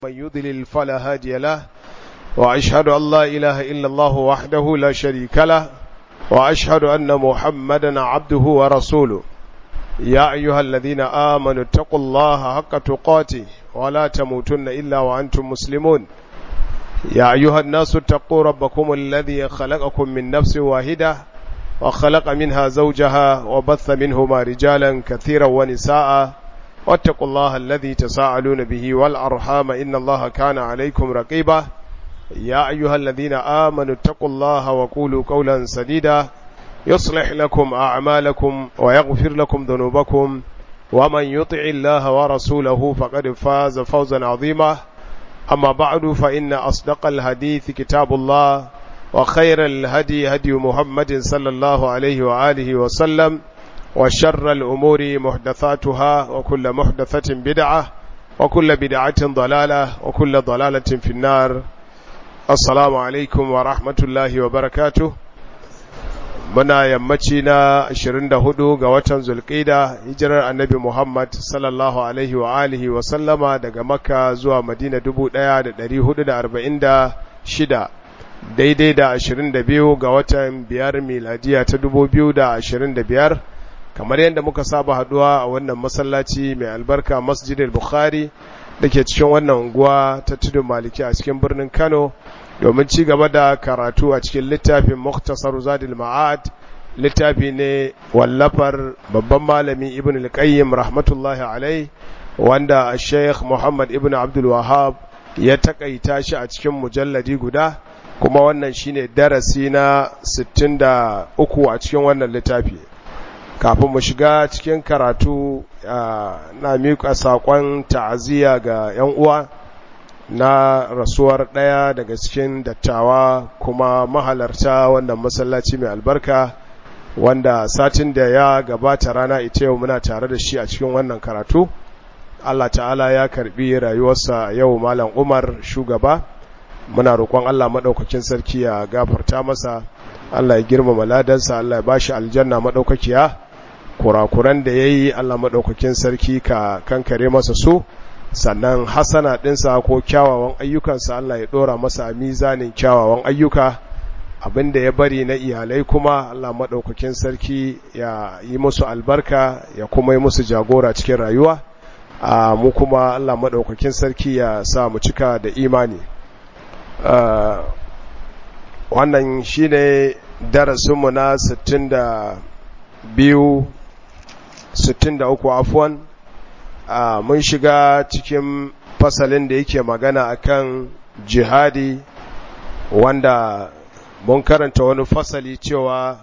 من يضلل فلا هادي له وأشهد أن لا إله إلا الله وحده لا شريك له وأشهد أن محمدا عبده ورسوله يا أيها الذين آمنوا اتقوا الله حق تقاته ولا تموتن إلا وأنتم مسلمون يا أيها الناس اتقوا ربكم الذي خلقكم من نفس واحدة وخلق منها زوجها وبث منهما رجالا كثيرا ونساء واتقوا الله الذي تساءلون به والأرحام إن الله كان عليكم رقيبا يا أيها الذين آمنوا اتقوا الله وقولوا قولا سديدا يصلح لكم أعمالكم ويغفر لكم ذنوبكم ومن يطع الله ورسوله فقد فاز فوزا عظيما أما بعد فإن أصدق الحديث كتاب الله وخير الهدي هدي محمد صلى الله عليه وآله وسلم وشر الأمور محدثاتها وكل محدثة بدعة وكل بدعة ضلالة وكل ضلالة في النار السلام عليكم ورحمة الله وبركاته muna yammaci na 24 ga watan zulqida hijirar annabi Muhammad sallallahu alaihi wa alihi wa sallama daga makka zuwa madina 1446 daidai da 22 ga watan biyar miladiya ta 2025 kamar yadda muka saba haduwa a wannan masallaci mai albarka masjidil bukhari da ke cikin wannan unguwa ta tudun maliki a cikin birnin kano domin ci gaba da karatu a cikin littafin muktasar zadil ma'ad littafi ne wallafar babban malami ibn al-qayyim rahmatullahi alai wanda sheikh muhammad ibn abdul wahab ya takaita shi a cikin mujalladi guda kuma wannan shine darasi na 63 a cikin wannan littafi kafin mu shiga cikin karatu na miƙa saƙon ta'aziyya ga 'yan uwa na rasuwar ɗaya daga cikin dattawa kuma mahalarta wannan masallaci mai albarka wanda satin da ya gabata rana ita yau muna tare da shi a cikin wannan karatu Allah ta'ala ya karbi rayuwarsa yau malam Umar shugaba muna roƙon Allah maɗaukakin sarki ya gafarta masa Allah ya girmama ladansa Allah ya bashi aljanna maɗaukakiya kurakuran da yayi Allah maɗaukakin sarki ka kankare masa su sannan hasana ɗinsa ko kyawawan ayyukansa Allah ya ɗora masa a mizanin kyawawan ayyuka abinda ya bari na iyalai kuma Allah maɗaukakin sarki ya yi musu albarka ya kuma yi musu jagora cikin rayuwa a mu kuma Allah maɗaukakin sarki ya sa mu cika da imani wannan shi ne darasinmu na 62 63 afuwan Uh, mun shiga cikin fasalin da yake magana akan jihadi wanda mun karanta wani fasali cewa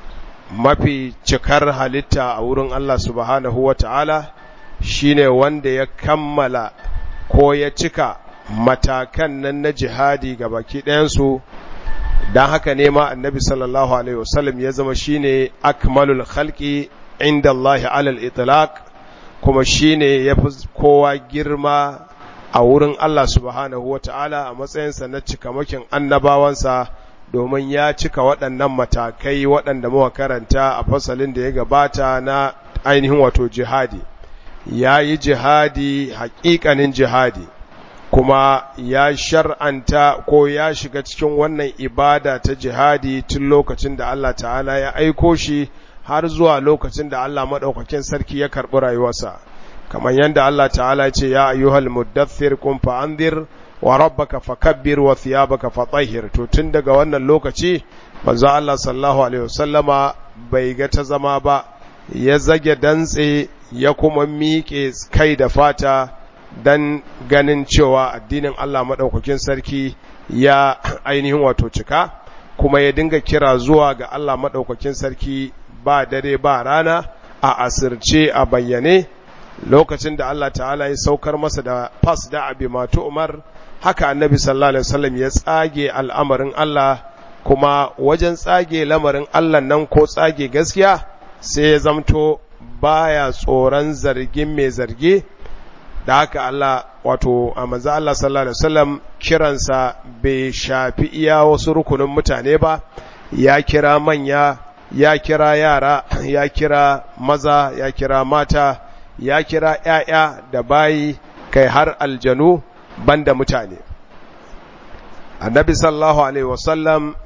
mafi cikar halitta a wurin Allah subhanahu wa ta'ala shine wanda ya kammala ko ya cika matakan nan na jihadi ga baki ɗayansu don haka nema annabi sallallahu alaihi wasallam ya zama shine akmalul khalqi inda Allah alal itlaq kuma shi ne ya fi kowa girma a wurin Allah subhanahu wa ta'ala a matsayinsa na cikamakin annabawansa domin ya cika waɗannan matakai waɗanda muka karanta a fasalin da ya gabata na ainihin wato jihadi ya yi jihadi haƙiƙanin jihadi kuma ya shar'anta ko ya shiga cikin wannan ibada ta jihadi tun lokacin da Allah ta'ala ya aiko shi har zuwa lokacin da Allah maɗaukakin sarki ya karɓi rayuwarsa kamar yadda Allah ta'ala ce ya ayyuhal muddathir kun fa'anzir wa rabbaka fakabbir wa thiyabaka fatahhir to tun daga wannan lokaci manzo Allah sallallahu alaihi wasallama bai ga ta zama ba ya zage dantse ya kuma miƙe kai da fata dan ganin cewa addinin Allah maɗaukakin sarki ya ainihin wato cika kuma ya dinga kira zuwa ga Allah maɗaukakin sarki ba dare ba rana a asirce a bayyane lokacin da Allah ta'ala ya saukar masa da fas da abi matu umar haka annabi sallallahu alaihi wasallam ya tsage al'amarin Allah kuma wajen tsage lamarin Allah nan ko tsage gaskiya sai ya zamto baya tsoron zargin mai zargi da haka Allah wato a manzo Allah sallallahu alaihi wasallam kiransa bai shafi iya wasu rukunin mutane ba ya kira manya ya kira yara ya kira maza ya kira mata ya kira ‘ya'ya da bayi kai har aljanu banda mutane annabi sallallahu alaihi wasallam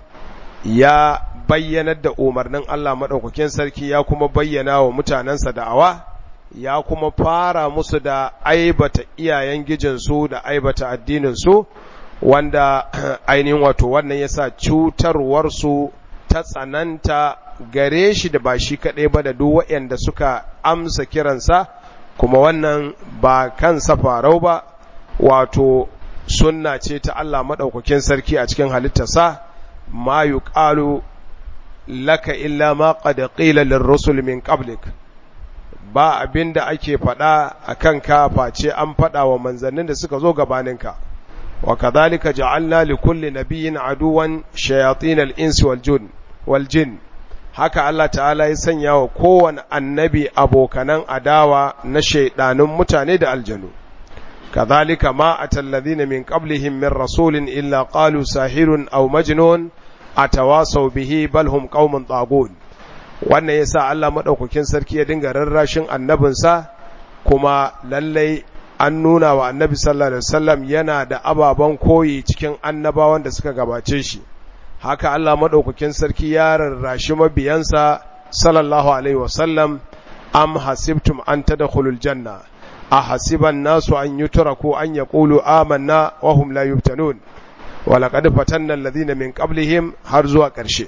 ya bayyanar da umarnin Allah maɗaukakin sarki ya kuma bayyana wa mutanensa da'awa ya kuma fara musu da aibata iyayen gijinsu da aibata addininsu wanda ainihin wato wannan yasa cutarwarsu ta tsananta gare shi da ba shi kaɗai ba da duk waɗanda suka amsa kiransa kuma wannan ba kansa farau ba wato sunna ce ta Allah maɗaukakin sarki a cikin halittarsa ma yuqalu laka illa ma qad qila lirrusul min qablik ba abinda ake faɗa akan ka face an faɗa wa manzannin da suka zo gabaninka wa kadhalika ja'alna likulli nabiyyin aduwan shayatin al-insi wal jin wal jin haka Allah ta'ala ya sanya wa kowane annabi abokanan adawa na shaidanun mutane da aljanu kadhalika ma atalladhina min qablihim min rasulin illa qalu sahirun aw majnun atawasaw bihi bal hum qaumun tagun wannan yasa Allah madaukakin sarki ya dinga rarrashin annabinsa kuma lallai an nuna wa annabi sallallahu alaihi wasallam yana da ababan koyi cikin annabawan da suka gabace shi haka Allah madaukakin sarki ya rarrashi mabiyansa sallallahu alaihi wasallam am hasibtum an tadkhulul janna ahasiban nasu an yutraku an yaqulu amanna wa hum la yuftanun wa laqad fatanna alladhina min qablihim har zuwa ƙarshe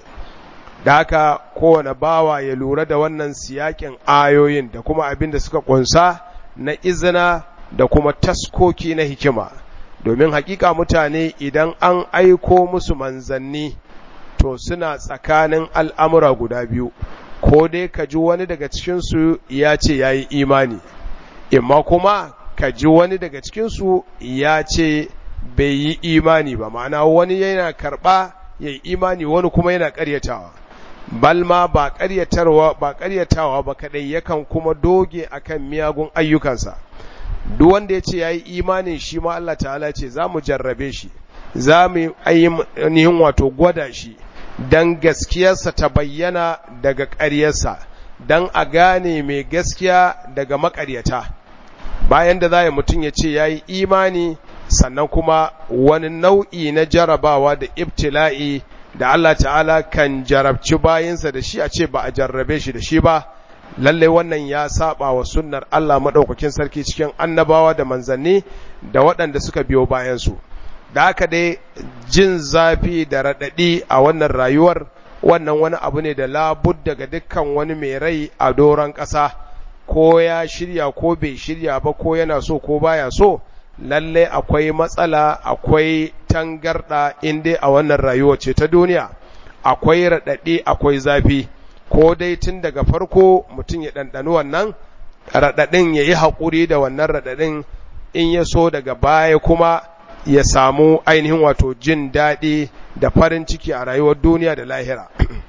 da haka kowane bawa ya lura da wannan siyakin ayoyin da kuma abin da suka kunsa na izina da kuma taskoki na hikima domin hakika mutane idan an aiko musu manzanni to suna tsakanin al'amura guda biyu ko dai ka ji wani daga cikinsu ya ce ya yi imani imma kuma ka ji wani daga cikinsu ya ce bai yi imani ba ma'ana wani yana karɓa ya yi imani wani kuma yana ƙaryatawa balma ba ƙaryatarwa ba ƙaryatawa ba kaɗai yakan kuma doge akan miyagun ayyukansa duk wanda ya ce ya yi imanin shi ma Allah ta'ala ce za mu jarrabe shi za mu ainihin wato gwada shi don gaskiyarsa ta bayyana daga ƙaryarsa don a gane mai gaskiya daga maƙaryata bayan da za mutum ya ce ya yi imani sannan kuma wani nau'i na jarabawa da ibtila'i da Allah ta'ala kan jarabci bayansa da shi a ce ba a jarrabe shi da shi ba lalle wannan ya saba wa sunnar Allah madaukakin sarki cikin annabawa da manzanni da waɗanda suka biyo bayansu da haka dai jin zafi da raɗaɗi a wannan rayuwar wannan wani abu ne da labud daga dukkan wani mai rai a doron ƙasa ko ya shirya ko bai shirya ba ko yana so ko baya so lalle akwai matsala akwai tangarɗa inda a wannan rayuwa ce ta duniya akwai raɗaɗi akwai zafi ko dai tun daga farko mutum ya ɗanɗani wannan raɗaɗin ya yi haƙuri da wannan raɗaɗin in ya so daga baya kuma ya samu ainihin wato jin daɗi da farin ciki a rayuwar duniya da lahira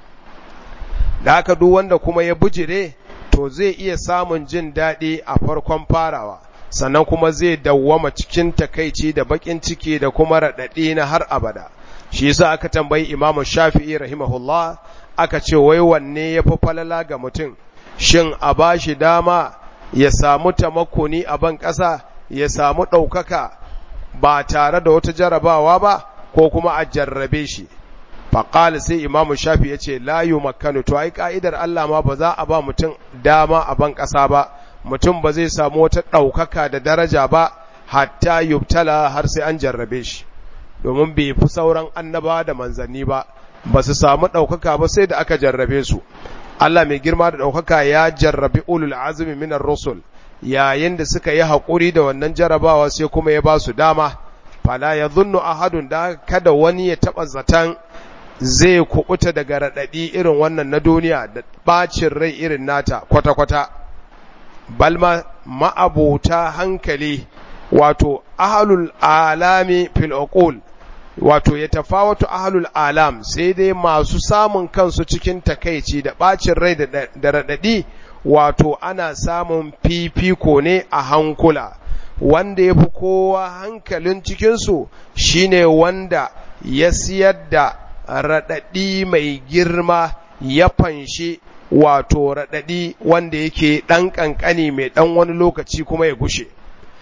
da haka duk wanda kuma ya bujire to zai iya samun jin daɗi a farkon farawa sannan kuma zai dawwama cikin takaici da baƙin ciki da kuma raɗaɗi na har abada shi yasa aka tambayi imamu shafi'i rahimahullah aka ce wai wanne ya fi falala ga mutum shin a ba shi dama ya samu tamakoni a ban ƙasa ya samu ɗaukaka ba tare da wata jarabawa ba ko kuma a jarrabe shi faƙali sai imamu shafi ya ce layu makanu to ai ka'idar Allah ma ba za a ba mutum dama a ban ƙasa ba mutum ba zai samu wata ɗaukaka da daraja ba hatta yubtala har sai an jarrabe shi domin bai fi sauran annaba da manzanni ba ba su samu ɗaukaka ba sai da aka jarrabe su Allah mai girma da ɗaukaka ya jarrabi ulul azumi minar rusul yayin da suka yi haƙuri da wannan jarabawa sai kuma ya ba su dama fala ya zunnu ahadun da kada wani ya taɓa zaton zai kuɓuta daga raɗaɗi irin wannan na duniya da ɓacin rai irin nata kwata-kwata balma ma'abota hankali wato ahalul alami fil uqul wato ya tafawatu ahlul alam sai dai masu samun kansu cikin takaici da bacin rai da radadi wato ana samun fifiko ne a hankula wanda ya fi kowa hankalin cikinsu shine wanda ya siyar da radadi mai girma ya fanshi wato radadi wanda yake ɗan ƙanƙani mai ɗan wani lokaci kuma ya gushe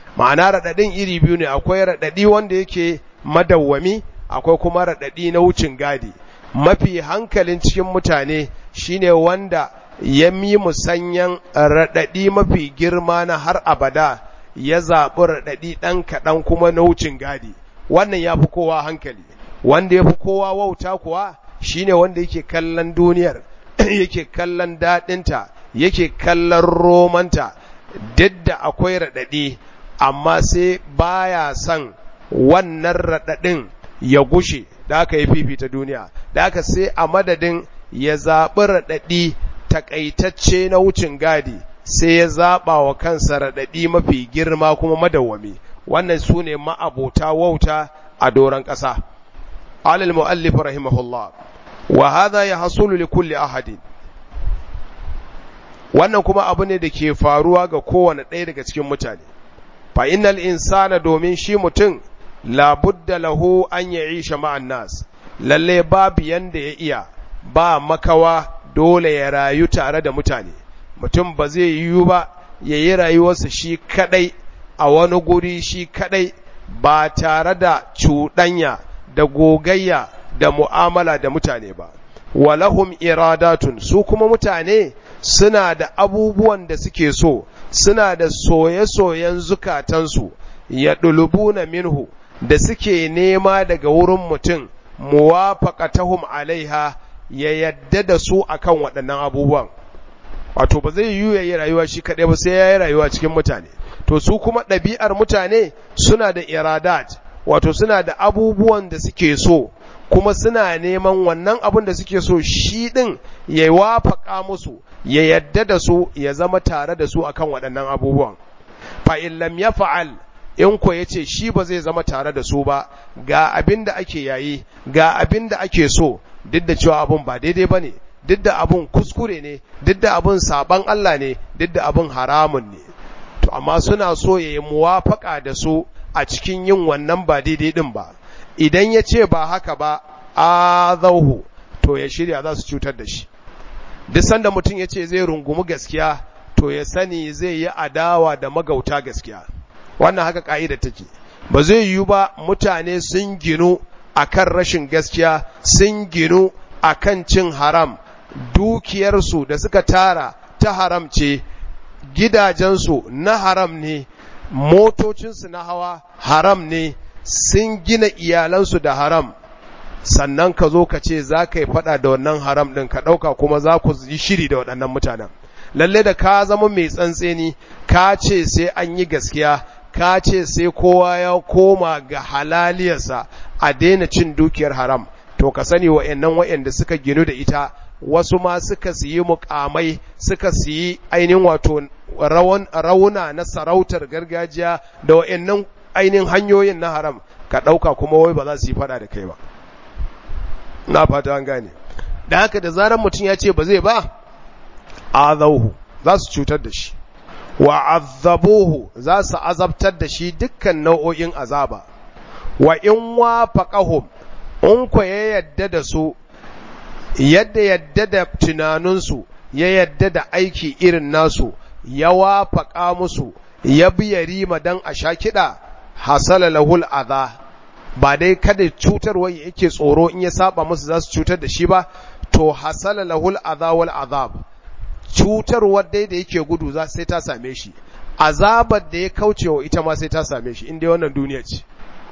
ma'ana raɗaɗin iri biyu ne akwai raɗaɗi wanda yake madawwami akwai kuma raɗaɗi na wucin gadi mafi hankalin cikin mutane shine wanda ya mi musanyan raɗaɗi mafi girma na har abada ya zaɓi raɗaɗi ɗan kaɗan kuma na wucin gadi wannan ya fi kowa hankali wanda ya fi kowa wauta kuwa shine wanda yake kallon duniyar yake kallon daɗinta yake kallon romanta duk da akwai raɗaɗi amma sai baya son wannan raɗaɗin ya gushe da aka yi fifita duniya da aka sai a madadin ya zaɓi raɗaɗi takaitacce na wucin gadi sai ya zaɓa wa kansa raɗaɗi mafi girma kuma madawwami wannan su ne ma'abota wauta a doron ƙasa alal mu'allif rahimahullah wa hadha yahsulu li kulli ahadin wannan kuma abu ne da ke faruwa ga kowane ɗaya daga cikin mutane fa innal insana domin shi mutum labudda lahu an ya'isha ma'an nas lalle babu yanda ya iya ba makawa dole ya rayu tare da mutane mutum ba zai yiwu ba ya yi rayuwarsa shi kadai a wani guri shi kadai ba tare da cuɗanya da gogayya da mu'amala da mutane ba walahum iradatun su kuma mutane suna da abubuwan da suke so suna da soye-soyen zukatansu ya ɗulubuna minhu da suke nema daga wurin mutum muwafaqatahum alaiha ya yadda da su akan waɗannan abubuwan wato ba zai yiwu ya yi rayuwa shi kaɗai ba sai ya yi rayuwa cikin mutane to su kuma ɗabi'ar mutane suna da iradat wato suna da abubuwan da suke so kuma suna neman wannan abin da suke so shi ɗin ya wafaka musu ya yadda da su ya zama tare da su akan waɗannan abubuwan fa in lam ya fa'al in ko ya ce shi ba zai zama tare da su ba ga abin da ake yayi ga abin da ake so duk da cewa abin ba daidai ba ne duk da abin kuskure ne duk da abin saban Allah ne duk da abin haramun ne to amma suna so ya yi muwafaka da su a cikin yin wannan ba daidai din ba idan ya ce ba haka ba a zauhu to ya shirya za su cutar da shi duk sanda mutum ya ce zai rungumi gaskiya to ya sani zai yi adawa da magauta gaskiya wannan haka ka'ida take ba zai yiwu ba mutane sun ginu akan rashin gaskiya sun ginu akan cin haram dukiyarsu da suka tara ta haram ce gidajensu na haram ne motocinsu na hawa haram ne sun gina iyalansu da haram sannan ka zo ka ce za ka yi fada da wannan haram ɗin ka ɗauka kuma za ku yi shiri da waɗannan mutanen lalle da ka zama mai tsantseni ka ce sai an yi gaskiya ka ce sai kowa ya koma ga halaliyarsa a daina cin dukiyar haram to ka sani wa'annan wa'anda suka ginu da ita wasu ma suka siyi mukamai suka siyi ainihin wato rauna na sarautar gargajiya da wa'annan ainihin hanyoyin na haram ka ɗauka kuma wai ba za su yi fada da kai ba na fata an gane da haka da zarar mutum ya ce ba zai ba azauhu za su cutar da shi wa azabuhu za su azabtar da shi dukkan nau'o'in azaba wa in wafaqahum in ko ya yadda da su yadda yadda da tunaninsu ya yadda da aiki irin nasu ya wafaƙa musu ya biya rima don a sha kiɗa hasala lahul adha ba dai kada cutarwa yake tsoro in ya saba musu za su cutar da shi ba to hasala lahul adha wal azab cutarwar dai da yake gudu za sai ta same shi azabar da ya kaucewa ita ma sai ta same shi inda wannan duniya ce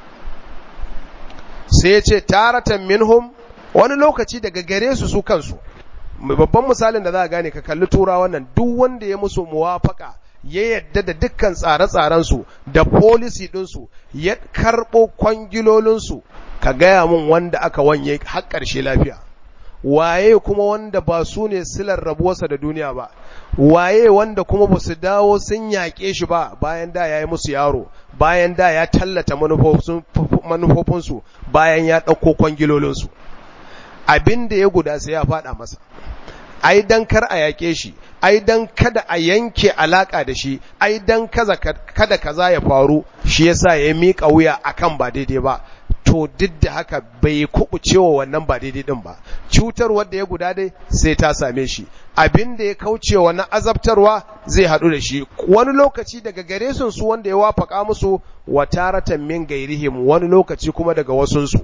sai ya ce taratan minhum wani lokaci daga gare su su kansu babban misalin da za a gane ka kalli tura wannan duk wanda ya musu muwafaka ya yadda da dukkan tsare-tsarensu da policy ɗinsu ya karɓo kwangilolinsu ka gaya mun wanda aka wanye har ƙarshe lafiya waye kuma wanda ba su ne silar rabuwarsa da duniya ba waye wanda kuma ba su dawo sun yaƙe shi ba bayan da ya yi musu yaro bayan da ya tallata manufofinsu bayan ya ɗauko kwangilolinsu abin da ya guda sai ya faɗa masa ai dan kar a yaƙe shi ai dan kada a yanke alaka da shi ai dan kaza kada kaza ya faru shi yasa ya mika wuya akan ba daidai ba to duk da haka bai kubucewa wannan ba daidai din ba cutar wanda ya guda dai sai ta same shi abin da ya kaucewa na azabtarwa zai haɗu da shi wani lokaci daga gare sun su wanda ya wafaka musu wa taratan min gairihim wani lokaci kuma daga wasunsu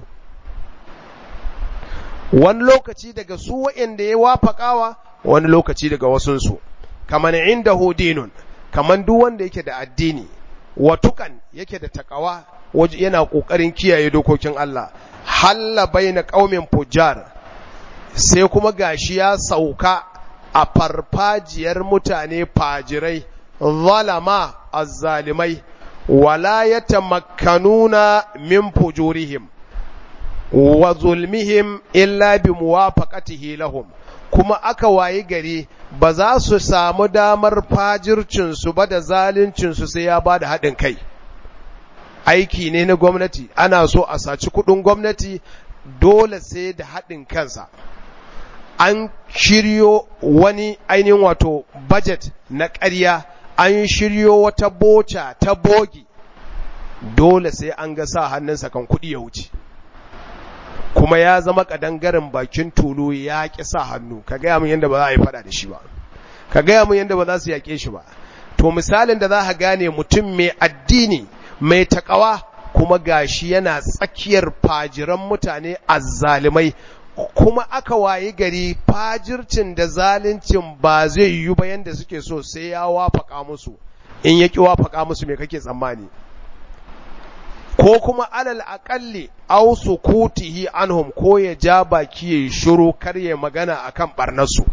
wani lokaci daga su wa'inda ya wafakawa wani lokaci daga wasunsu kaman inda hudinun kaman duk wanda yake da addini watukan yake da takawa yana kokarin kiyaye dokokin Allah halla baina qaumin fujjar sai kuma gashi ya sauka a farfajiyar mutane fajirai zalama azzalimai wala yatamakkanuna min fujurihim wa zulmihim illa bi muwafaqatihi lahum kuma aka wayi gari ba za su samu damar fajircinsu ba da zaluncinsu sai ya ba da haɗin kai aiki ne na gwamnati ana so a saci kuɗin gwamnati dole sai da haɗin kansa an shiryo wani ainihin wato budget na ƙarya an shiryo wata boca ta bogi dole sai an ga sa hannunsa kan kuɗi ya wuce kuma ya zama kadangaren bakin tulu ya ƙi sa hannu ka gaya min yadda ba za a yi fada da shi ba ka gaya min yadda ba za su yaƙe shi ba to misalin da za ka gane mutum mai addini mai takawa kuma gashi yana tsakiyar fajiran mutane azzalimai kuma aka wayi gari fajircin da zaluncin ba zai yiwu ba yanda suke so sai ya wafaka musu in ya ƙi wafaka musu me kake tsammani ko kuma alal aƙalli au sukutihi anhum ko ya ja baki ya shiru kar ya magana akan barnarsu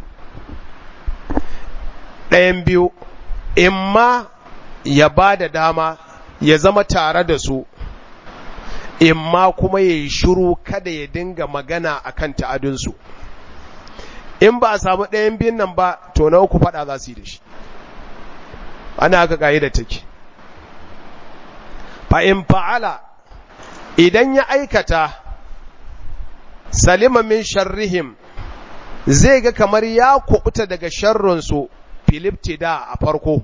ɗayan biyu imma ya ba da dama ya zama tare da su imma kuma ya yi shiru kada ya dinga magana akan ta'adunsu in ba a samu ɗayan biyun nan ba to na uku faɗa za su yi da shi ana haka da take fa'in fa'ala idan ya aikata salima min sharrihim zai ga kamar ya kubuta daga sharrinsu filiptida a farko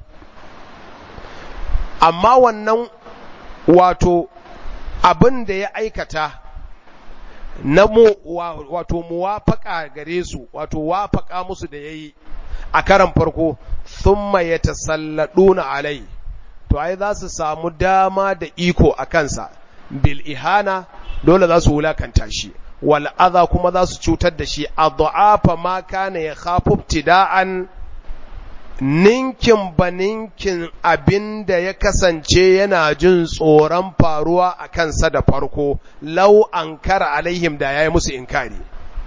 amma wannan wato abin da ya aikata na mu wato muwafaka gare su wato wafaka musu da yayi a karan farko thumma yatasalladuna alai to ai za su samu dama da iko a kansa bil ihana dole za su wulakanta shi wal adha kuma za su cutar da shi adhafa ma kana ya khafu ibtida'an ninkin baninkin abin da ya kasance yana jin tsoron faruwa a kansa da farko lau an kara alaihim da ya yi musu inkari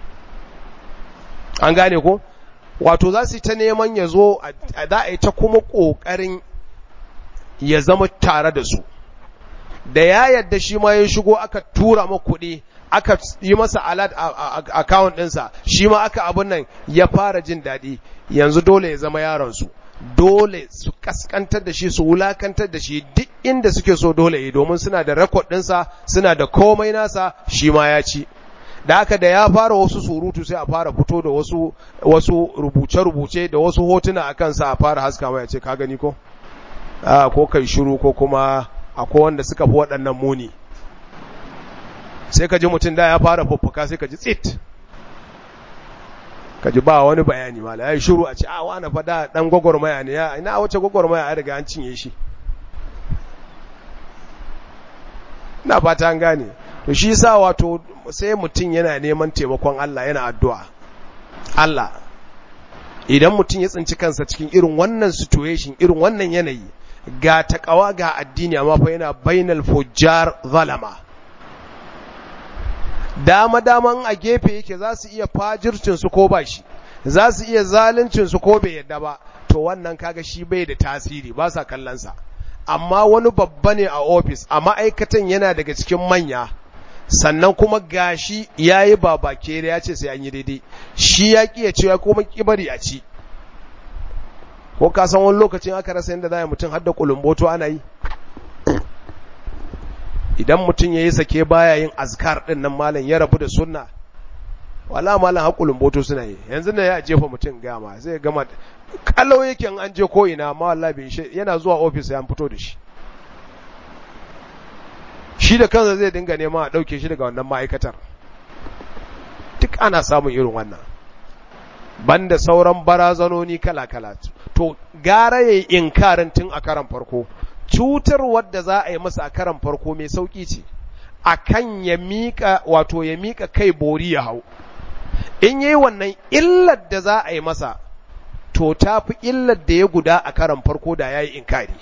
an gane ko wato za su ta neman ya zo za a yi ta kuma ƙoƙarin ya zama tare da su da ya yadda shi ma ya shigo aka tura ma kuɗi aka yi masa alat account ɗinsa shi ma aka abin nan ya fara jin daɗi yanzu dole ya zama yaronsu dole su kaskantar da shi su wulakantar da shi duk inda suke so dole yi domin suna da rekod ɗinsa suna da komai nasa shi ma ya ci da haka da ya fara wasu surutu sai a fara fito da wasu wasu rubuce-rubuce da wasu hotuna a kansa a fara haska mai ce ka gani ko ko kai shiru ko kuma akwai wanda suka fi waɗannan muni sai ka ji mutum da ya fara fuffuka sai ka ji tsit ka ji ba wani bayani mala ya yi shiru a ce a wani fada ɗan gwagwarmaya ne ya ina wace gwagwarmaya a riga an cinye shi na fata an gane to shi sa wato sai mutum yana neman taimakon Allah yana addu'a Allah idan mutum ya tsinci kansa cikin irin wannan situation irin wannan yanayi ga takawa ga addini amma fa yana bainal fujjar zalama dama daman a gefe yake za su iya fajircin su ko ba shi za su iya zaluncin su ko bai yadda ba to wannan kaga shi bai da tasiri ba sa kallon sa amma wani babba ne a ofis a ma'aikatan yana daga cikin manya sannan kuma gashi yayi babake ya ce sai an yi daidai shi ya ki ya ce ya kuma kibari a ci ko ka san wani lokacin aka rasa yadda za a mutum har da kulumboto ana yi idan mutum ya yi sake baya yin azkar ɗin nan malam ya rabu da sunna wala malam har kulumboto suna yi yanzu da ya jefa mutum gama zai gama kalau yake an je ko ina ma wallahi bai shi yana zuwa ofis ya fito da shi shi da kansa zai dinga neman a ɗauke shi daga wannan ma'aikatar duk ana samun irin wannan banda sauran barazanoni kala-kala to gara ya yi inkarin tun a karan farko cutar wadda za a yi masa a karan farko mai sauƙi ce a kan ya miƙa wato ya miƙa kai bori ya hau in yi wannan illar da za a yi masa to ta fi illar da ya guda a karan farko da ya yi inkari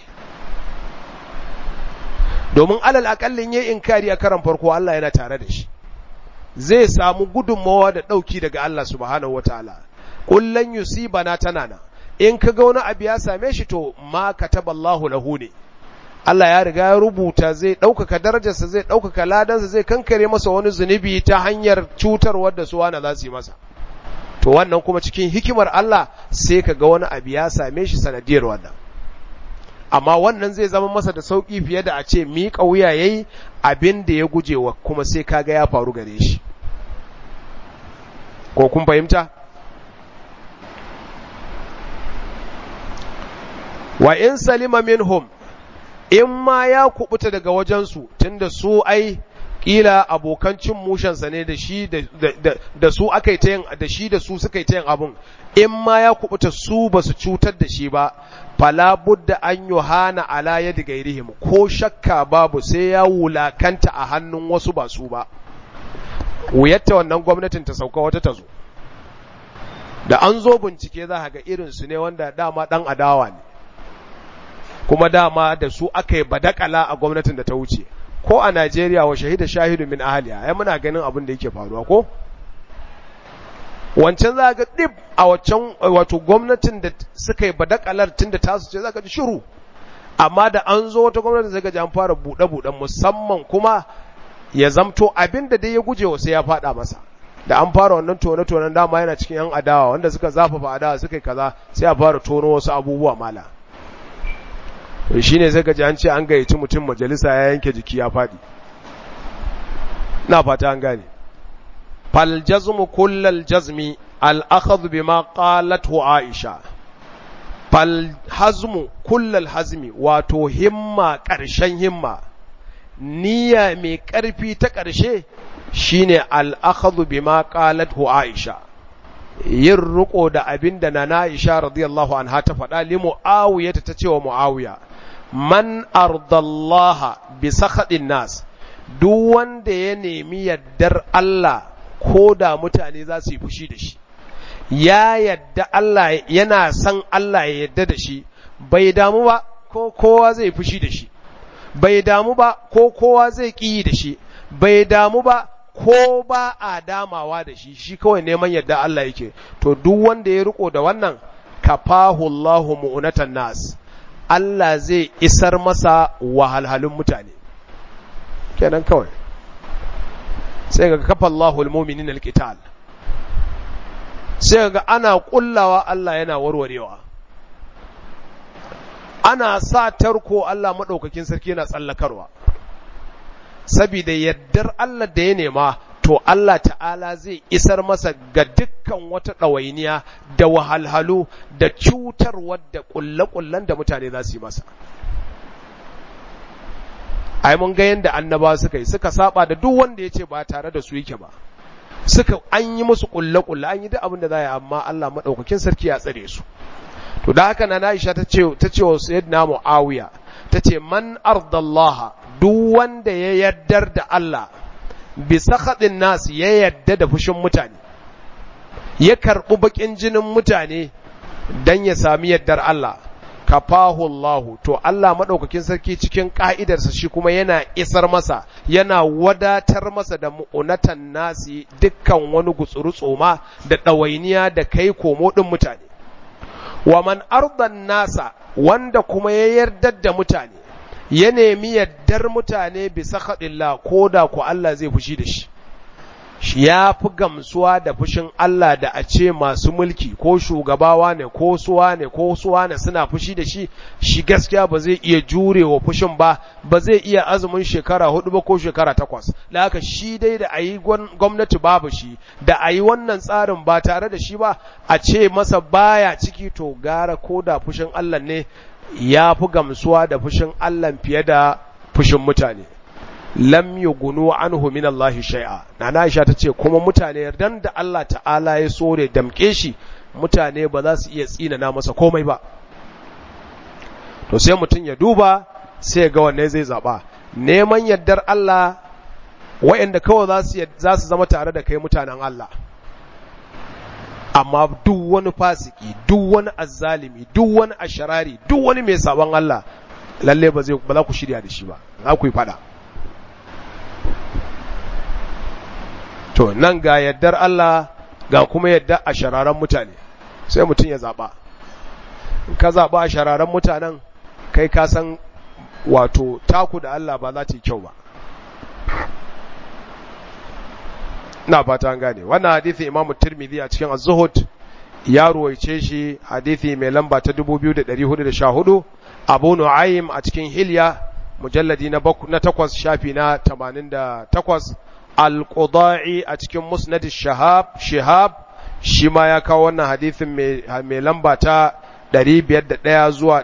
domin alal akallin ya yi inkari a karan farko Allah yana tare da shi zai samu gudunmawa da ɗauki daga Allah subhanahu wa ta'ala kullun yusibana tana na in ka ga wani abu ya same shi to ma kataballahu lahu ne Allah ya riga ya rubuta zai ɗaukaka darajarsa zai ɗaukaka ladansa zai kankare masa wani zunubi ta hanyar cutarwar da su wani za su yi masa to wannan kuma cikin hikimar Allah sai ka ga wani abu ya same shi sanadiyar wannan amma wannan zai zama masa da sauƙi fiye da a ce miƙa wuya yayi abin da ya gujewa kuma sai kaga ya faru gare shi ko kun fahimta wa in salima minhum in ma ya kubuta daga wajensu tunda su ai kila abokan cin mushensa ne da shi da su aka yi ta yin da shi da su suka yi ta yin abun in ma ya kubuta su ba su cutar da shi ba fala budda an yohana ala yadi gairihim ko shakka babu sai ya wulakanta a hannun wasu ba su ba wuyatta wannan gwamnatin ta sauka wata ta zo da an zo bincike za ga irin su ne wanda dama dan adawa ne kuma dama da su aka yi badakala a gwamnatin da ta wuce ko a Najeriya wa shahida shahidu min ahliya ai muna ganin abin da yake faruwa ko wancan za ga dib a waccan wato gwamnatin da suka yi badakalar tun da tasu ce za ka ji shiru amma da an zo wata gwamnati sai ga ji an fara buɗe-buɗen musamman kuma ya zamto abin da dai ya guje wa sai ya faɗa masa da an fara wannan tone-tonen dama yana cikin yan adawa wanda suka zafafa adawa suka yi kaza sai a fara tono wasu abubuwa mala shi ne sai gaji an ce an gayyaci mutum majalisa ya yanke jiki ya faɗi na fata an gane fal jazmu kullal jazmi al akhadh bima qalathu aisha fal hazmu kullal hazmi wato himma ƙarshen himma niyya mai ƙarfi ta ƙarshe shine al akhadh bima qalathu aisha yin riko da abin da na Aisha radiyallahu anha ta faɗa li Muawiya ta ce wa Muawiya man ardallaha bi sakhatin nas duk wanda ya nemi yaddar Allah ko da mutane za su yi fushi da shi ya yadda Allah yana san Allah ya yadda da shi bai damu ba ko kowa zai fushi da shi bai damu ba ko kowa zai ƙi da shi bai damu ba ko ba a damawa da shi shi kawai neman yadda Allah yake to duk wanda ya riko da wannan kafahu Allahu mu'unatan nas Allah zai isar masa wahalhalun mutane kenan kawai sai ga kafa Allahu almu'minin alqital sai ga ana kullawa Allah yana warwarewa ana sa tarko Allah madaukakin sarki yana tsallakarwa saboda yaddar Allah da ya nema to Allah ta'ala zai isar masa ga dukkan wata ɗawainiya da wahalhalu da cutarwar da ƙulle-ƙullen da mutane za su yi masa ai mun ga yadda annaba suka yi suka saba da duk wanda ya ce ba tare da su yake ba suka an yi musu ƙulle-ƙulle an yi duk abin da za yi amma Allah maɗaukakin sarki ya tsare su to da haka na Aisha ta ce ta ce wa sayyidina Muawiya ta ce man ardallaha duk wanda ya yaddar da Allah bi sakhatin nas ya yadda da fushin mutane ya karɓi bakin jinin mutane dan ya sami yaddar Allah kafahu Allah to Allah madaukakin sarki cikin ka'idarsa shi kuma yana isar masa yana wadatar masa da mu'unatan nasi dukkan wani gutsuru tsoma da ɗawainiya da kai komo ɗin mutane wa man ardan nasa wanda kuma ya yardar da mutane ya nemi yaddar mutane bisa haɗilla ko da ku Allah zai fushi da shi shi ya fi gamsuwa da fushin Allah da a ce masu mulki ko shugabawa ne ko suwa ne ko suwa ne suna fushi da shi shi gaskiya ba zai iya jure wa fushin ba ba zai iya azumin shekara hudu ba ko shekara takwas da haka shi dai da a yi gwamnati babu shi da a yi wannan tsarin ba tare da shi ba a ce masa baya ciki to gara ko da fushin Allah ne ya fi gamsuwa da fushin Allah fiye da fushin mutane lam yughnu anhu min Allah shay'a nana Aisha tace kuma mutane dan da Allah ta'ala ya so da damke shi mutane ba za su iya tsinana masa komai ba to sai mutum ya duba sai ga wanne zai zaba neman yardar Allah waɗanda kawai za su zama tare da kai mutanen Allah amma duk wani fasiki duk wani azzalimi duk wani asharari duk wani mai sabon Allah lalle ba zai ba za ku shirya da shi ba za ku yi fada to nan ga yaddar Allah ga kuma yadda a shararan mutane sai mutum ya zaba in ka zaba a shararan mutanen kai ka san wato taku da Allah ba za ta yi kyau ba ina fata an gane wannan hadisi imamu tirmidhi a cikin az-zuhud ya ruwaice shi hadisi mai lamba ta 2414 abu nu'aym a cikin hilya mujalladi na na takwas shafi na 88 al-qudai a cikin musnad shahab shihab shi ma ya kawo wannan hadisin mai lamba ta 501 zuwa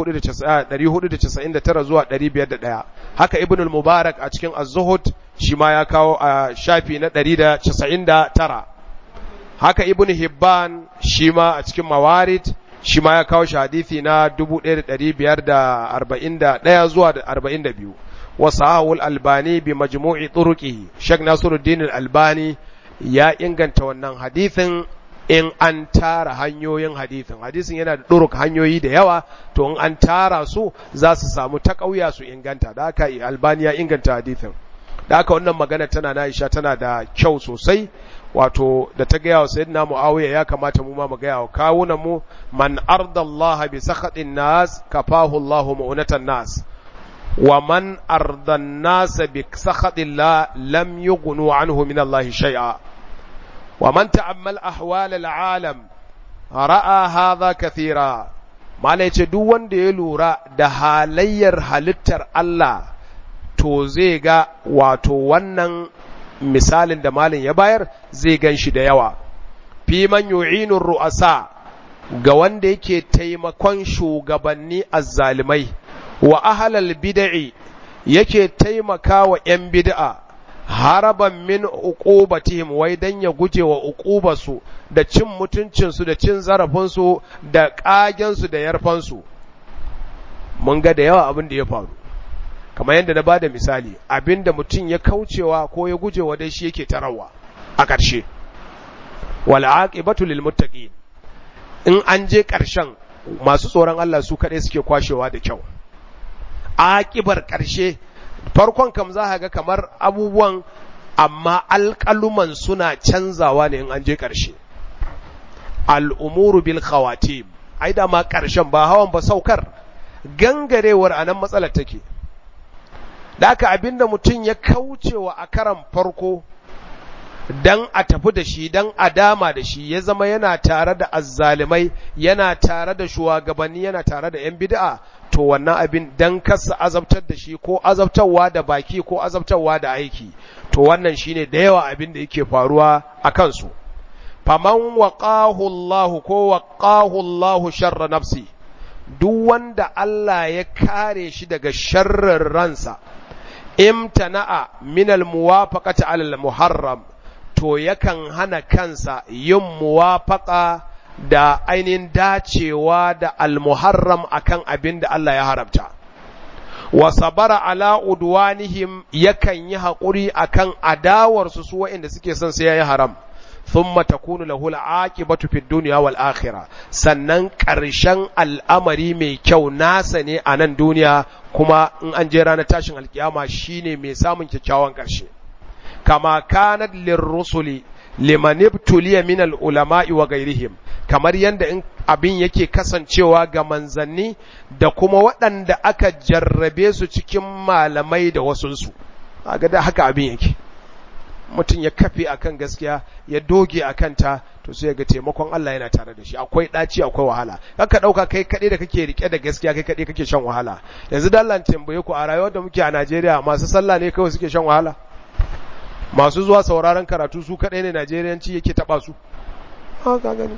499 zuwa 501 haka ibn al-mubarak a cikin az-zuhud shi ma ya kawo a shafi na 199 haka ibn hibban shi ma a cikin mawarid shi ma ya kawo shi hadisi na 1541 zuwa 42 wa sahawul albani bi majmu'i turuqihi shek nasiruddin al-albani ya inganta wannan hadisin in an tara hanyoyin hadisin hadisin yana da duruk hanyoyi da yawa to in an tara su za su samu ta ƙauya su inganta da haka albani ya inganta hadisin da haka wannan magana tana na Aisha tana da kyau sosai wato da ta gaya wa sayyidina Muawiya ya kamata mu ma mu gaya wa kawunan mu man ardallaha bi sakhatin nas kafahu Allahu mu'natan nas wa man ardan nas bi sakhatillah lam yughnu anhu min Allah shay'a wa man ta'ammal ahwal al'alam ra'a hadha kathira malai ce duk wanda ya lura da halayyar halittar Allah to zai ga wato wannan misalin da malin ya bayar zai gan shi da yawa fi man yu'inur ru'asa ga wanda yake taimakon shugabanni azzalimai wa ahlal bid'i yake taimaka wa ‘yan bid'a haraban min uqubatihim wai dan ya guje wa uqubarsu da cin mutuncinsu da cin zarafinsu da ƙagensu da yarfansu mun ga da yawa abin da ya faru kamar yadda na bada misali abinda mutum ya kaucewa ko ya gujewa dai shi yake tarawa a ƙarshe wal aqibatu lil muttaqin in an je ƙarshen masu tsoron Allah su kaɗai suke kwashewa da kyau aƙibar ƙarshe farkon kam za ka ga kamar abubuwan amma alƙaluman suna canzawa ne in an je ƙarshe al'umuru bil khawatim ai da ma ƙarshen ba hawan ba saukar gangarewar a nan matsalar take da aka abinda mutum ya kaucewa a karan farko dan a tafi da shi dan a dama da shi ya zama yana tare da azzalimai yana tare da shugabanni yana tare da yan bid'a to wannan abin dan kasa azabtar da shi ko azabtarwa da baki ko azabtarwa da aiki to wannan shine da yawa abin da yake faruwa a kansu faman waqahu Allah ko waqahu Allah sharra nafsi duk wanda Allah ya kare shi daga sharrin ransa imtana'a min al-muwafaqati 'ala al-muharram to yakan hana kansa yin muwafaqa da ainihin dacewa da al-muharram akan abin da Allah ya haramta wa sabara ala udwanihim yakan yi haƙuri akan adawarsu su waɗanda suke son sai yayi haram thumma takunu lahu al-aqibatu fid dunya wal akhirah sannan ƙarshen al'amari mai kyau nasa ne a nan duniya kuma in an je ranar tashin alkiyama shine mai samun kyakkyawan ƙarshe kama kanat lirrusuli liman ibtuliya min al-ulama'i wa ghairihim kamar yanda in abin yake kasancewa ga manzanni da kuma waɗanda aka jarrabe su cikin malamai da wasunsu kaga da haka abin yake mutum ya kafe akan gaskiya ya doge akan ta to sai ga taimakon Allah yana tare da shi akwai daci akwai wahala kaka dauka kai kade da kake rike da gaskiya kai kade kake shan wahala yanzu da Allah tambaye ku a rayuwar da muke a Najeriya masu sallah ne kawai suke shan wahala masu zuwa sauraron karatu su kadai ne Najeriyanci yake taba su haka gani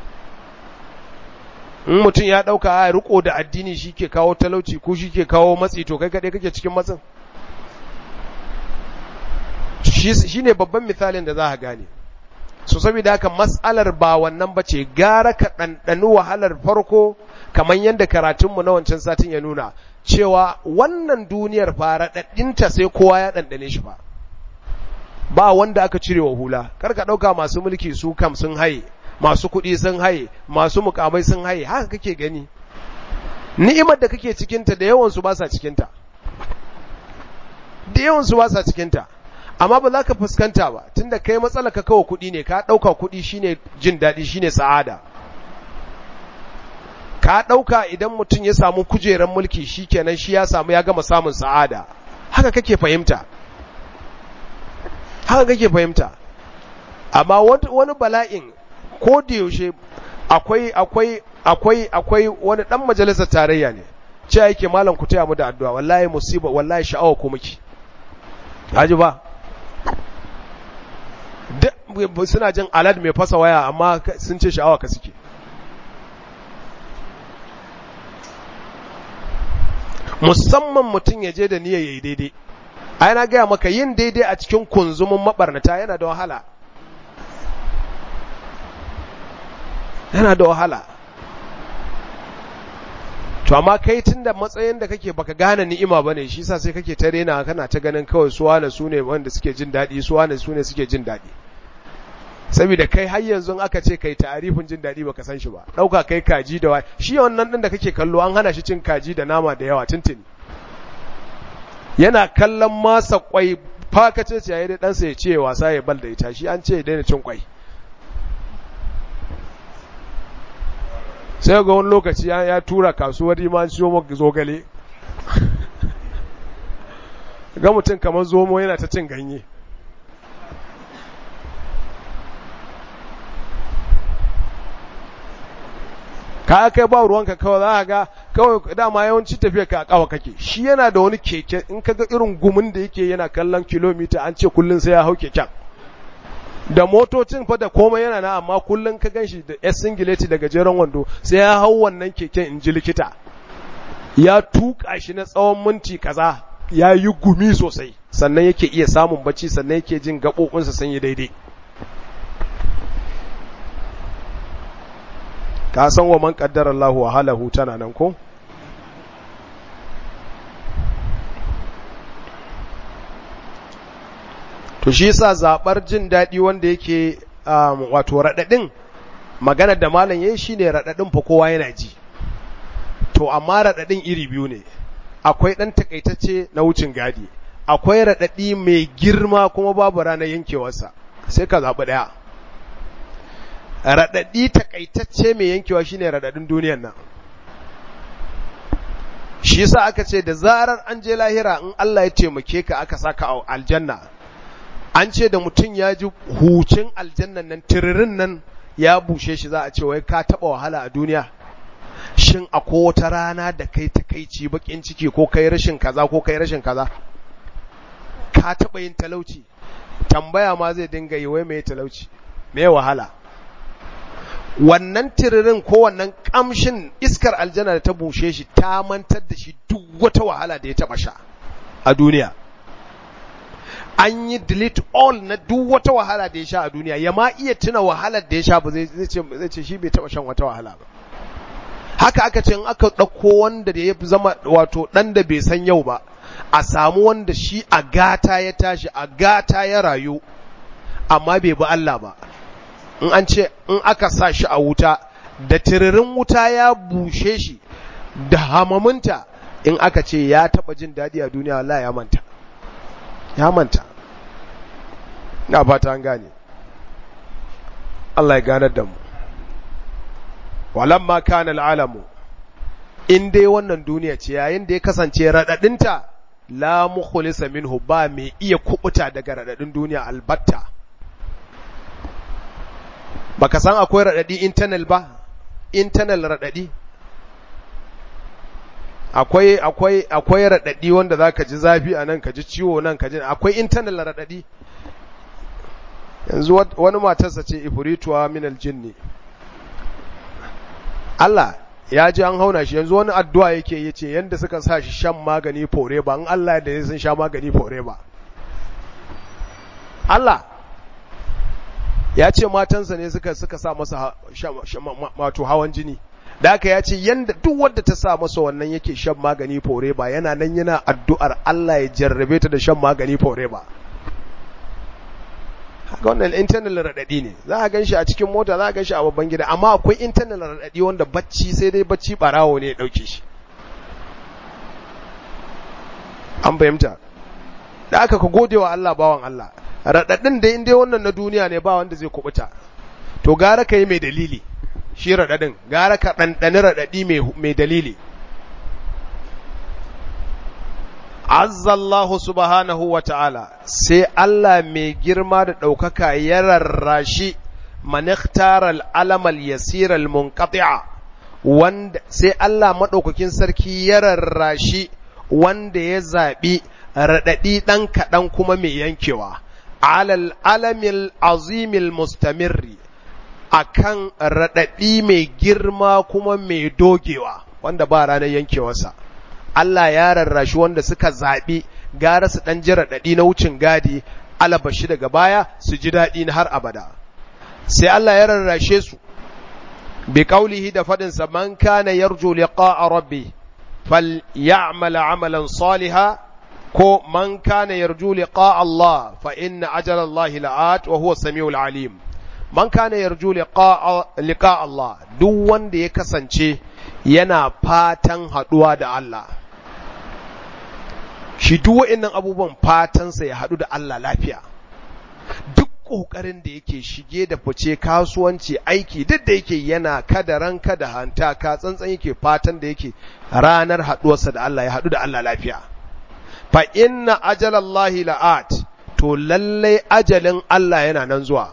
in mutum ya dauka a riko da addini shi ke kawo talauci ko shi ke kawo matsi to kai kade kake cikin matsin shi ne babban misalin da za ka gane so saboda haka mas'alar ba wannan ba ce gara ka ɗanɗani wahalar farko kamar yadda karatunmu na wancan satin ya nuna cewa wannan duniyar fara ɗaɗɗinta sai kowa ya ɗanɗane shi ba ba wanda aka cire wa hula kar ka ɗauka masu mulki su kam sun haye masu kuɗi sun haye masu mukamai sun haye haka kake gani ni'imar da kake cikinta da yawansu ba sa cikinta da yawansu ba sa cikinta amma ba za ka fuskanta ba tunda kai matsala ka kawo kuɗi ne ka ɗauka kuɗi shine jin daɗi shine sa'ada ka ɗauka idan mutum ya samu kujerar mulki shi kenan shi ya samu ya gama samun sa'ada haka kake fahimta haka kake fahimta amma wani bala'in ko da yaushe akwai akwai akwai akwai wani dan majalisar tarayya ne ce yake malam ku taya mu da addu'a wallahi musiba wallahi sha'awa ku miki haji ba suna jin alad mai fasa waya amma sun ce sha'awa ka suke musamman mutum ya je da niyyar yayi daidai ai na gaya maka yin daidai a cikin kunzumin mabarnata yana da wahala yana da wahala to amma kai tunda matsayin da kake baka gane ni'ima bane shi yasa sai kake ta rena kana ta ganin kawai su wane su ne wanda suke jin daɗi su wane su ne suke jin daɗi saboda kai har yanzu aka ce kai ta'arifin jin daɗi baka san shi ba ɗauka kai kaji da wa shi wannan ɗin da kake kallo an hana shi cin kaji da nama da yawa tuntuni yana kallon masa kwai fakace ce yayi da ɗansa ya ce wasa ya bal da ita shi an ce ya daina cin kwai sai ga wani lokaci ya tura kasuwar iman siyo maka zogale ga mutum kamar zomo yana ta cin ganye ka kai ba ruwanka kawai za ga kawai dama yawanci tafiya ka kawa kake shi yana da wani keke in ka ga irin gumin da yake yana kallon kilomita an ce kullum sai ya hau keken da motocin fa da komai yana na amma kullum ka ganshi da S singileti da gajeren wando sai ya hau wannan keken in ji likita ya tuka shi na tsawon minti kaza ya yi gumi sosai sannan yake iya samun bacci sannan yake jin gaɓoɓinsa sun yi daidai ka san wa man qaddara Allahu wa halahu tana nan ko to shi yasa zabar jin dadi wanda yake um, wato radadin magana da malam yayi shine radadin fa kowa yana ji to amma radadin iri biyu ne akwai dan takaitacce na wucin gadi akwai radadi mai girma kuma babu ranar yankewarsa sai ka zabi daya radadi takaitacce mai yankewa shine radadin duniyar nan shi yasa aka ce da zarar an je lahira in Allah ya taimake ka aka saka a aljanna an ce da mutum ya ji hucin aljannan nan tiririn nan ya bushe shi za a ce wai ka taba wahala a duniya shin akwai wata rana da kai takaici bakin ciki ko kai rashin kaza ko kai rashin kaza ka taba yin talauci tambaya ma zai dinga yi wai mai talauci me wahala wannan tiririn ko wannan kamshin iskar aljanna da ta bushe shi ta mantar da shi duk wata wahala da ya taba sha a duniya an yi delete all na duk wata wahala da ya sha a duniya ya ma iya tuna wahalar da ya sha ba zai ce shi bai taba shan wata wahala ba haka aka ce in aka ɗauko wanda da ya zama wato ɗan da bai san yau ba a samu wanda shi a gata ya tashi a gata ya rayu amma bai bi Allah ba in an ce in aka sa shi a wuta da tiririn wuta ya bushe shi da hamaminta in aka ce ya taba jin daɗi a duniya Allah ya manta ya manta na fata an gane Allah ya ganar da mu walamma kana al'alamu in dai wannan duniya ce yayin da ya kasance radadinta la mukhlisa minhu ba mai iya kubuta daga radadin duniya albatta baka san akwai radadi internal ba internal radadi akwai akwai akwai radadi wanda zaka ji zafi a nan ka ji ciwo nan ka ji akwai internal radadi yanzu wani matarsa ce ifrituwa min aljinni Allah ya ji an hauna shi yanzu wani addu'a yake yace yanda suka sa shi shan magani fore ba in Allah da ya sun sha magani fore ba Allah ya ce matansa ne suka suka sa masa wato hawan jini da haka ya ce yanda duk wanda ta sa masa wannan yake shan magani fore ba yana nan yana addu'ar Allah ya jarrabe ta da shan magani fore ba haka wannan internal radadi ne za a ganshi a cikin mota za a ganshi a babban gida amma akwai internal radadi wanda bacci sai dai bacci barawo ne ya dauke shi an fahimta da aka ka gode wa Allah bawan Allah radadin da inda wannan na duniya ne ba wanda zai kubuta to gara ka yi mai dalili shi radadin gara ka ɗanɗani radadi mai dalili azzallahu subhanahu wa ta'ala sai Allah mai girma da ɗaukaka ya rarrashi maniktaral alamal yasiral munqati'a wanda sai Allah maɗaukakin sarki ya rarrashi wanda ya zaɓi raɗaɗi ɗan kaɗan kuma mai yankewa alal alamil azimil mustamirri akan raɗaɗi mai girma kuma mai dogewa wanda ba ranar yankewarsa Allah ya rarrashi wanda suka zaɓi gara su ɗan ji raɗaɗi na wucin gadi alabashi daga baya su ji daɗi na har abada sai Allah ya rarrashe su bi qaulihi da faɗinsa man kana yarju liqa'a rabbi فليعمل عملا صالحا كو من كان يرجو لقاء الله فإن أجل الله لآت وهو السميع العليم من كان يرجو لقاء لقاء الله duk wanda ya kasance yana fatan haduwa da Allah shi duk wa'annan abubuwan fatansa ya hadu da Allah lafiya duk ƙoƙarin da yake shige da fice kasuwanci aiki duk da yake yana kada ranka da hanta ka tsantsan yake fatan da yake ranar haɗuwarsa da Allah ya haɗu da Allah lafiya fa inna ajalallahi la'at to lallai ajalin Allah yana nan zuwa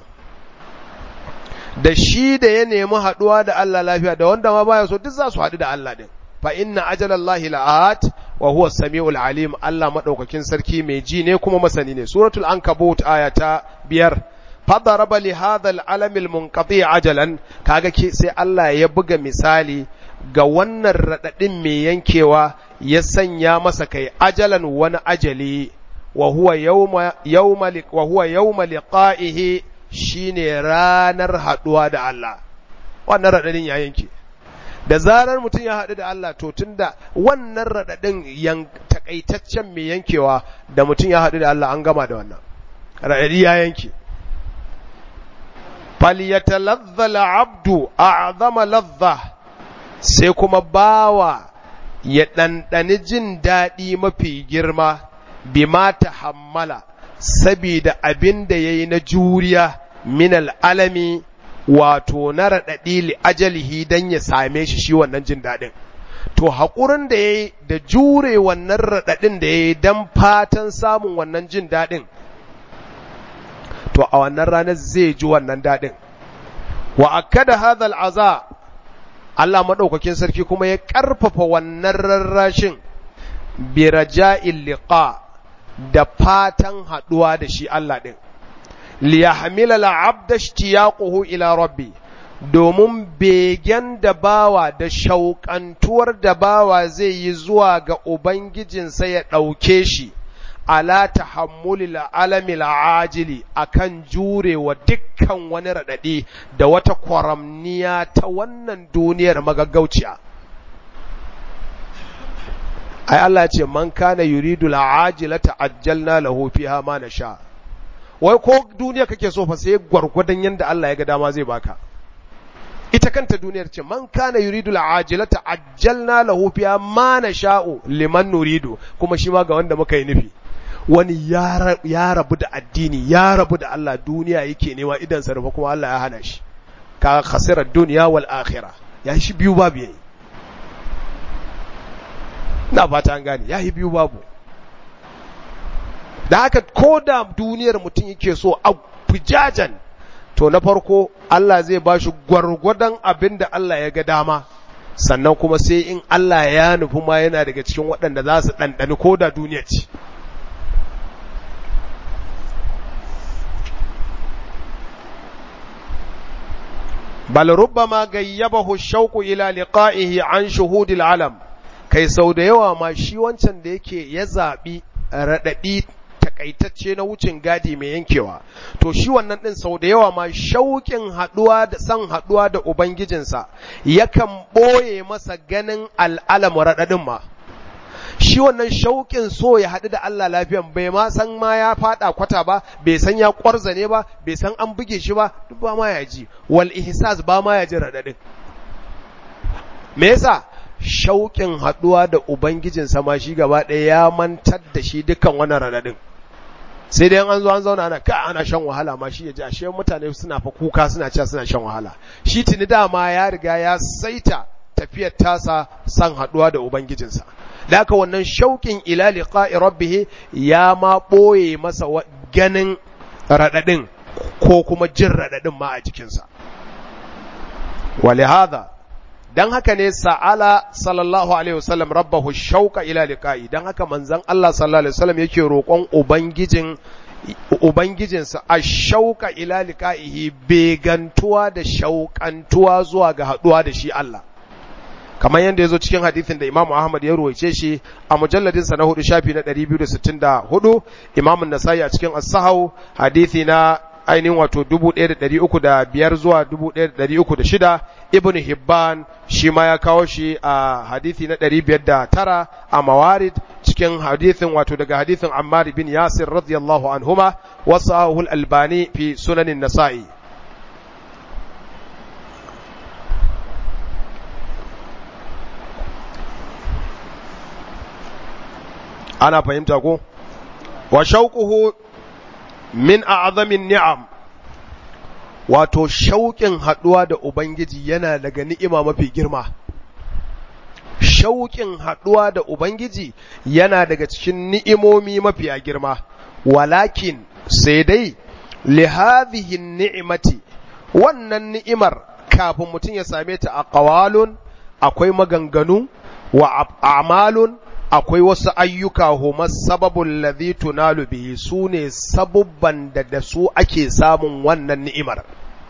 da shi da ya nemi haɗuwa da Allah lafiya da wanda ma baya so duk za su haɗu da Allah din fa inna ajalallahi la'at wa huwa samiul alim Allah madaukakin sarki mai ji ne kuma masani ne suratul ankabut aya ta biyar fadaraba li hadha al-alam al-munqati ajalan kaga ke sai Allah ya buga misali ga wannan radadin mai yankewa ya sanya masa kai ajalan wani ajali wa huwa yawma yawma wa huwa yawma liqa'ihi shine ranar haduwa da Allah wannan radadin ya yanke da zarar mutum ya haɗu da Allah to tunda wannan raɗaɗin yan takaitaccen mai yankewa da mutum ya haɗu da Allah an gama da wannan raɗaɗi ya yanke falyatalazza al'abdu a'zama ladha sai kuma bawa ya ɗanɗani jin daɗi mafi girma bima tahammala sabida abin da yayi na juriya min al'alami wato na raɗaɗi li ajalihi don ya same shi shi wannan jin daɗin. To haƙurin da ya yi da jure wannan raɗaɗin da ya yi don fatan samun wannan jin daɗin, to a wannan ranar zai ji wannan daɗin. Wa akada hadhal aza Allah maɗaukakin sarki kuma ya ƙarfafa wannan rarrashin bi raja'il liqa da fatan haɗuwa da shi Allah ɗin. liyahmila al'abda ishtiyaquhu ila rabbi domin begen da bawa da shauƙantuwar da bawa zai yi zuwa ga ubangijinsa ya ɗauke shi ala tahammulil alamil ajili akan jurewa dukkan wani raɗaɗi da wata kwaramniya ta wannan duniyar magaggauciya ai Allah ce man kana yuridu al'ajila ta'ajjalna lahu fiha ma nasha wai ko duniya kake so fa sai gwargwadon yanda Allah ya ga dama zai baka ita kanta duniyar ce man kana yuridu al'ajilata ajjalna lahu fiha ma nasha'u liman nuridu kuma shi ma ga wanda muka yi nufi wani ya rabu da addini ya rabu da Allah duniya yake nema idan sarfa kuma Allah ya hana shi ka khasirar duniya wal akhirah ya shi biyu babu yayi na fata an gane ya yi biyu babu da haka ko da duniyar mutum yake so a fujajan to na farko Allah zai ba shi gwargwadon abin da Allah ya ga dama sannan kuma sai in Allah ya nufi ma yana daga cikin waɗanda za su ɗanɗani ko da duniya ce bal rubbama gayyabahu shauqu ila liqa'ihi an shuhudil alam kai sau da yawa ma shi wancan da yake ya zaɓi raɗaɗi takaitacce na wucin gadi mai yankewa to shi wannan din sau da yawa ma shauƙin haɗuwa da san haɗuwa da ubangijinsa yakan ɓoye masa ganin al'alamu raɗaɗin ma shi wannan shauƙin so ya haɗu da Allah lafiyan bai ma san ma ya faɗa kwata ba bai san ya ƙwarzane ba bai san an buge shi ba duk ba ma ya ji wal ihsas ba ma ya ji raɗaɗin me yasa shauƙin haɗuwa da ubangijinsa ma shi gaba ɗaya ya mantar da shi dukkan wannan raɗaɗin sai dai an zo an zauna ana ka ana shan wahala ma shi ya ji ashe mutane suna fa kuka suna cewa suna shan wahala shi tuni dama ya riga ya saita tafiyar tasa san haɗuwa da ubangijinsa da haka wannan shauƙin ila liqa'i rabbih ya ma ɓoye masa ganin raɗaɗin ko kuma jin raɗaɗin ma a jikinsa walihada dan haka ne sa'ala sallallahu alaihi wasallam rabbahu shauqa ila liqa'i dan haka manzon Allah sallallahu alaihi wasallam yake roƙon ubangijin ubangijinsa a shauqa ila liqa'ihi begantuwa da shauƙantuwa zuwa ga haɗuwa da shi Allah kamar yadda ya zo cikin hadithin da Imam Ahmad ya ruwaice shi a mujalladinsa na hudu shafi na 264 Imam Nasa'i a cikin As-Sahau hadithi na ainihin wato 1305 zuwa 1306 Ibn Hibban shi ma ya kawo shi a hadithi na 509 a Mawarid cikin hadithin wato daga hadithin Ammar bin Yasir radiyallahu anhuma wasahu al-Albani fi sunanin Nasa'i ana fahimta ko wa shauquhu min a'zamin ni'am wato shauƙin haɗuwa da ubangiji yana daga ni'ima mafi girma shauƙin haɗuwa da ubangiji yana daga cikin ni'imomi mafi girma walakin sai dai li hadhihi ni'imati wannan ni'imar kafin mutum ya same ta a qawalun akwai maganganu wa a'malun akwai wasu ayyuka huma sababul ladhi tunalu bihi sune sabubban da da su ake samun wannan ni'imar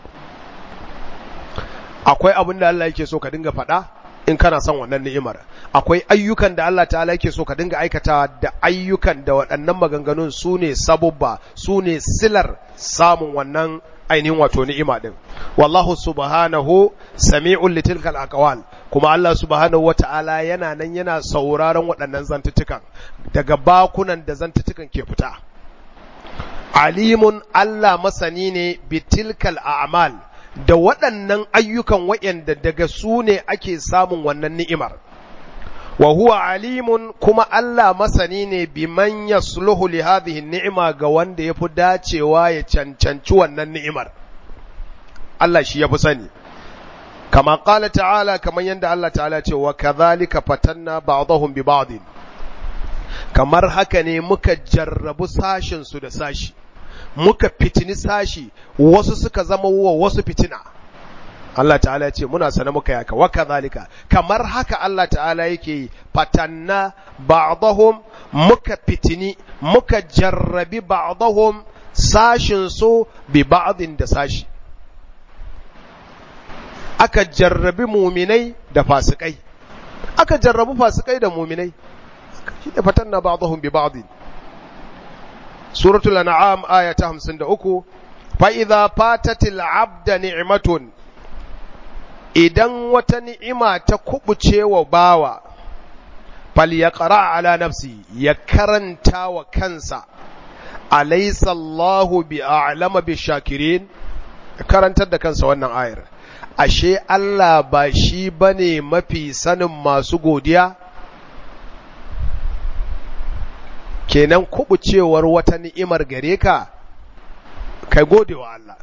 akwai abin da Allah yake so ka dinga faɗa in kana son wannan ni'imar akwai ayyukan da Allah ta'ala yake so ka dinga aikata da ayyukan da waɗannan maganganun sune sabubba sune silar samun wannan ainihin wato ni'ima din wallahu subhanahu sami'un litilkal aqwal kuma Allah subhanahu wata'ala yana nan yana sauraron waɗannan zantutukan daga bakunan da zantutukan ke fita alimun Allah masani ne bitilkal a'mal da waɗannan ayyukan waɗanda daga su ne ake samun wannan ni'imar wa huwa alimun kuma Allah masani ne biman yasluhu li hadhihi ni'ima ga wanda yafi dacewa ya cancanci wannan ni'imar Allah shi yafi sani kama qala ta'ala kaman yanda Allah ta'ala ce wa kadhalika fatanna ba'dahum bi ba'd kamar haka ne muka jarrabu sashin su da sashi muka fitini sashi wasu suka zama wa wasu fitina Allah ta'ala ce muna sana muka yaka wa kadhalika kamar haka Allah ta'ala yake yi fatanna ba'dahum muka fitini muka jarrabi ba'dahum sashin su bi ba'din da sashi aka jarrabi muminai da fasikai aka jarrabu fasikai da muminai shi ne fatanna ba'dahum bi ba'din suratul an'am aya ta 53 fa idza fatatil abda ni'matun idan wata ni'ima ta kubuce wa bawa fal yaqra ala nafsi ya karanta wa kansa alaysa Allahu bi a'lama bi shakirin karantar da kansa wannan ayar ashe Allah ba shi bane mafi sanin masu godiya kenan kubucewar wata ni'imar gare ka kai gode wa Allah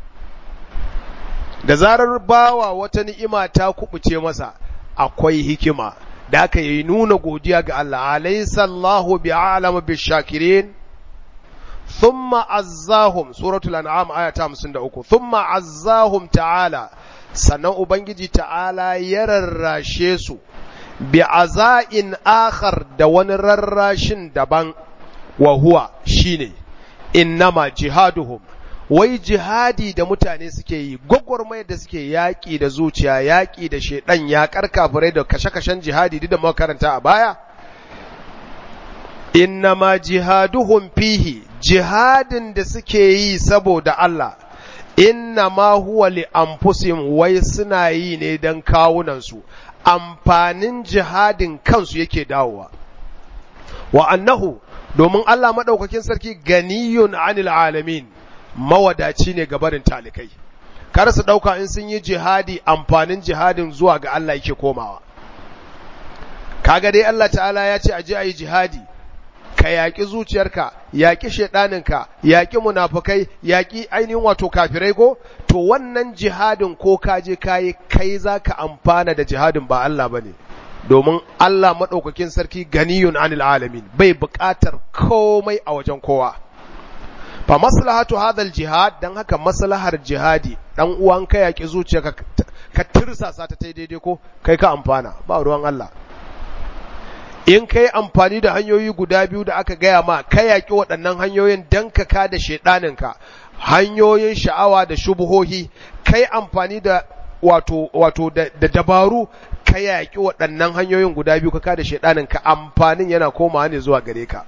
da zarar bawa wata ni'ima ta kubuce masa akwai hikima da aka yi nuna godiya ga Allah alaysa Allahu bi'alam bishakirin thumma azzahum suratul an'am aya ta 53 thumma azzahum ta'ala sannan ubangiji ta'ala ya rarrashe su bi aza'in akhar da wani rarrashin daban wa huwa shine innama jihaduhum wai jihadi da mutane suke yi gwagwarmayar da suke yaƙi da zuciya yaƙi da shaidan yaƙar kafirai da kashe-kashen jihadi duk da muka karanta a baya innama jihaduhum fihi jihadin da suke yi saboda Allah innama huwa li anfusihim wai suna yi ne don kawunansu amfanin jihadin kansu yake dawowa wa annahu domin Allah maɗaukakin sarki ganiyun anil alamin mawadaci ne gabarin talikai kar su ɗauka in sun yi jihadi amfanin jihadin zuwa ga Allah yake komawa kaga dai Allah ta'ala ya ce aje a yi jihadi ka yaƙi zuciyarka yaƙi shaiɗaninka yaƙi munafukai yaƙi ainihin wato kafirai ko to wannan jihadin ko ka je kayi kai za ka amfana da jihadin ba Allah ba ne domin Allah maɗaukakin sarki ganiyun anil alamin bai buƙatar komai a wajen kowa fa maslahatu hadal jihad dan haka maslahar jihadi dan uwan ka yaƙi zuciyarka ka tirsasa ta daidai ko kai ka amfana ba ruwan Allah in ka yi amfani da hanyoyi guda biyu da aka gaya ma ka yaƙi waɗannan hanyoyin don ka ka da shaiɗaninka hanyoyin sha'awa da shubuhohi ka yi amfani da wato wato da, da dabaru ka yaƙi waɗannan hanyoyin guda biyu ka ka da shaiɗaninka amfanin yana komawa ne zuwa gare ka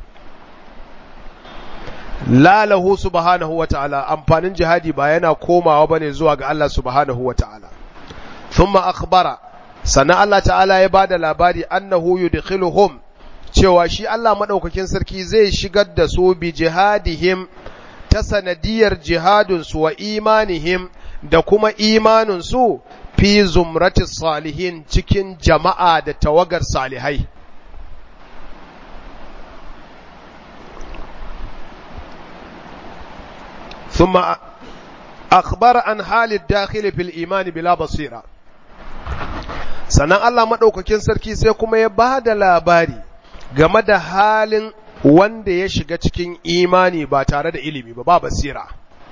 lalahu subhanahu wa ta'ala amfanin jihadi ba yana komawa bane zuwa ga Allah subhanahu wa ta'ala thumma akhbara sannan Allah ta'ala ya bada labari annahu yudkhiluhum cewa shi Allah madaukakin sarki zai shigar da su bi jihadihim ta sanadiyar jihadun su wa imanihim da kuma imanin su fi zumrati salihin cikin jama'a da tawagar salihai ثم أخبر عن حال الداخل في الإيمان بلا بصيرة sannan Allah maɗaukakin sarki sai kuma ya ba da labari game da halin wanda ya shiga cikin imani ba tare da ilimi ba ba basira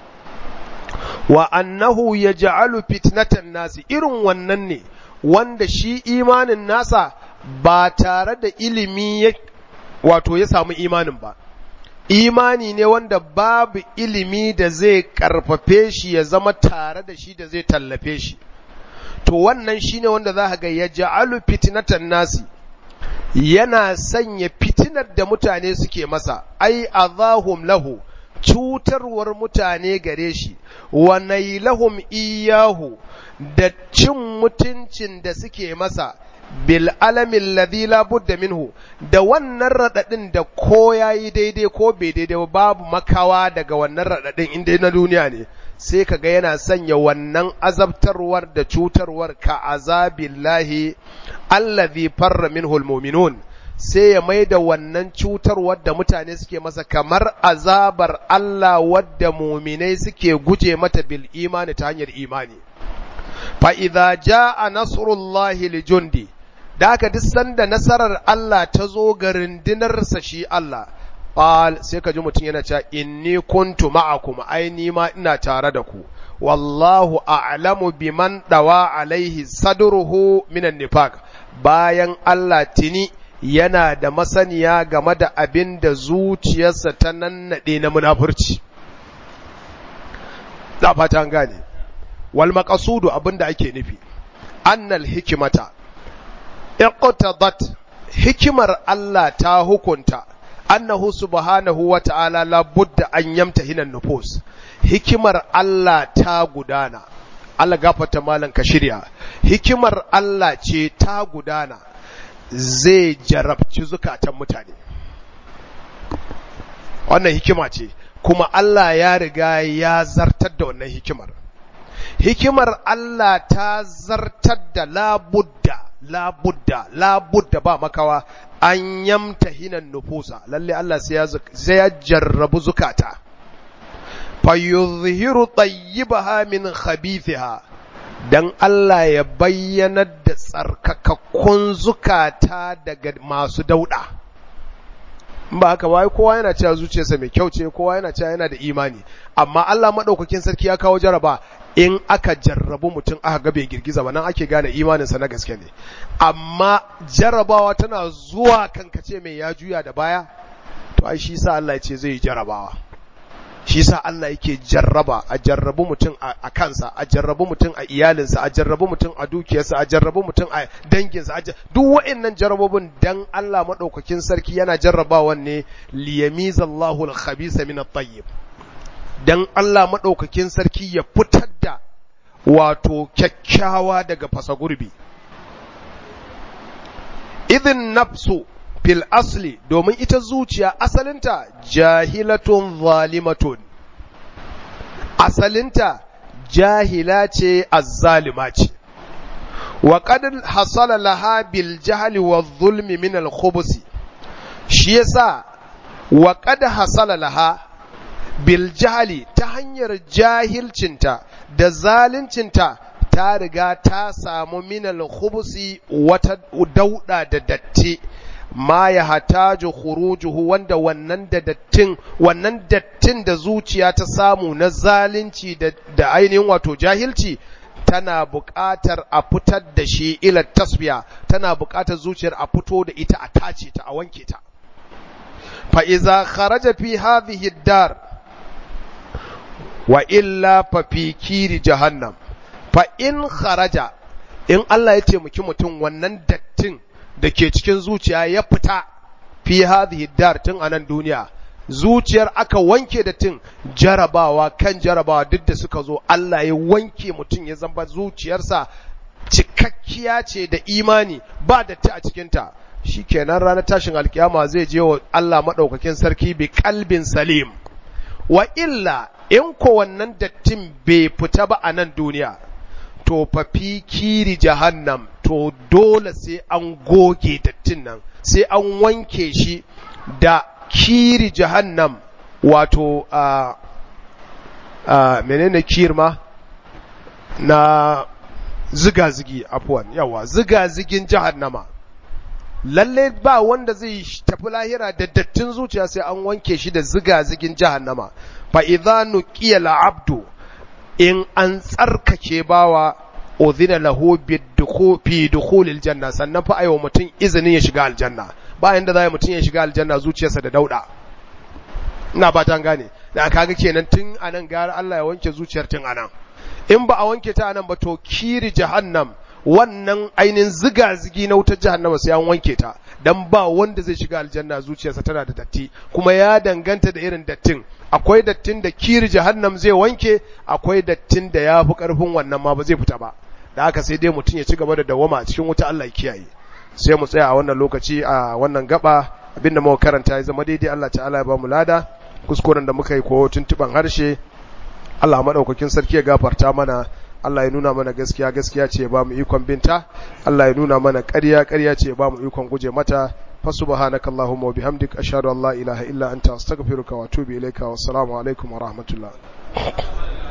wa annahu ya ja'alu fitnatan nasi irin wannan ne wanda shi imanin nasa ba tare da ilimi wato ya samu imanin ba imani ne wanda babu ilimi da zai karfafe shi ya zama tare da shi da zai tallafe shi to wannan shine wanda za ga ya ja'alu fitnatan nasi yana sanya fitinar da mutane suke masa ai azahum lahu cutarwar mutane gare shi wa nailahum iyahu da cin mutuncin da suke masa bil alamin ladhi la budda minhu da wannan radadin da ko yayi daidai ko bai daidai babu makawa daga wannan radadin inda na duniya ne sai kaga yana sanya wannan azabtarwar da cutarwar ka azabillahi allazi farra minhu almu'minun sai ya maida wannan cutarwar da mutane suke masa kamar azabar Allah wadda muminai suke guje mata bil imani ta hanyar imani fa idza jaa nasrullahi lijundi da haka duk sanda nasarar Allah ta zo ga rindinarsa shi Allah qal sai ka ji mutum yana cewa inni kuntu ma'akum ai ni ma ina tare da ku wallahu a'lamu biman dawa alaihi sadruhu minan nifaq bayan Allah tini yana da masaniya game da abin da zuciyarsa ta nannade na munafurci da fata an gane wal maqasudu abinda ake nufi annal hikimata iqtadat hikimar Allah ta hukunta annahu subhanahu wa ta'ala la budda an yamtahina nufus hikimar Allah ta gudana Allah gafarta malan ka shirya hikimar Allah ce ta gudana zai jarabci zukatan mutane wannan hikima ce kuma Allah ya riga ya zartar da wannan hikimar hikimar Allah ta zartar da labudda labudda labudda ba makawa an yamta hinan nufusa lalle Allah sai ya jarrabu zukata fa yuzhiru tayyibaha min khabithiha dan Allah ya bayyana da tsarkakakkun zukata daga masu dauda ba haka ba kowa yana cewa zuciyarsa mai kyau ce kowa yana cewa yana da imani amma Allah madaukakin sarki ya kawo jaraba in aka jarrabu mutum aka ga bai girgiza ba nan ake gane imaninsa na gaske ne amma jarrabawa tana zuwa kankace mai ya juya da baya to ai shi sa Allah ya ce zai jarabawa shi sa Allah yake jarraba a jarrabu mutum a kansa a jarrabu mutum a iyalinsa a jarrabu mutum a dukiyarsa a jarrabu mutum a danginsa duk wa'annan jarrabobin dan Allah madaukakin sarki yana jarrabawan ne liyamizallahu al-khabisa min at-tayyib dan Allah madaukakin sarki ya fitar da wato kyakkyawa daga fasa gurbi idin nafsu fil asli domin ita zuciya asalinta jahilatun zalimatun asalinta jahila ce azzalima ce wa qad hasala laha bil jahli wa zulmi min al khubus shi yasa wa qad hasala laha bil jahli ta hanyar jahilcinta da zaluncinta ta riga ta samu min al khubusi wata dauda da datti ma ya hataju khurujuhu wanda wannan da dattin wannan dattin da zuciya ta samu na zalunci da, da ainihin wato jahilci tana buƙatar a fitar da shi ila tasbiya tana buƙatar zuciyar a fito da ita a tace ta a wanke ta fa iza kharaja fi hadhihi dar wa illa fa fi kiri jahannam fa in kharaja in Allah ya taimaki mutum wannan dattin da ke cikin zuciya ya fita fi hadhihi dar tun a nan duniya zuciyar aka wanke da tun jarabawa kan jarabawa duk da suka zo Allah ya wanke mutum ya zamba zuciyarsa cikakkiya ce da imani ba datti a cikinta shikenan ranar tashin alkiyama zai je wa Allah madaukakin sarki bi kalbin salim wa illa in ko wannan dattin bai fita ba a nan duniya to fa fi kiri jahannam to dole sai an goge dattin nan sai an wanke shi da kiri jahannam wato a a menene kir ma na ziga-zigi afuwan yawa ziga-zigin jahannama lalle ba wanda zai tafi lahira da dattin zuciya sai an wanke shi da ziga-zigin jahannama fa idza nuqiya al-abdu in an tsarkake bawa udhina lahu fi dukhulil janna sannan fa ayo mutum izinin ya shiga aljanna ba inda zai mutum ya shiga aljanna zuciyarsa da dauda ina ba ta gane da kaga kenan tun anan gara Allah ya wanke zuciyar tun anan in ba a wanke ta anan ba to kiri jahannam wannan ainin ziga zigi na wutar jahannama sai an wanke ta dan ba wanda zai shiga aljanna zuciyarsa tana da datti kuma ya danganta da irin dattin akwai dattin da kiri jahannam zai wanke akwai dattin da ya fi karfin wannan ma ba zai fita ba da haka sai dai mutum ya ci gaba da dawama a cikin wuta Allah ya kiyaye sai mu tsaya a wannan lokaci a wannan gaba abinda muka karanta ya zama daidai Allah ta'ala ya ba mu lada kuskuren da muka yi ko tuntuban harshe Allah madaukakin sarki ya gafarta mana Allah ya nuna mana gaskiya gaskiya ce ya ba mu ikon binta Allah ya nuna mana ƙarya ƙarya ce ya ba mu ikon guje mata fa subhanakallahumma wa bihamdik ashhadu an la ilaha illa anta astaghfiruka wa atubu ilaika wa assalamu alaikum wa rahmatullah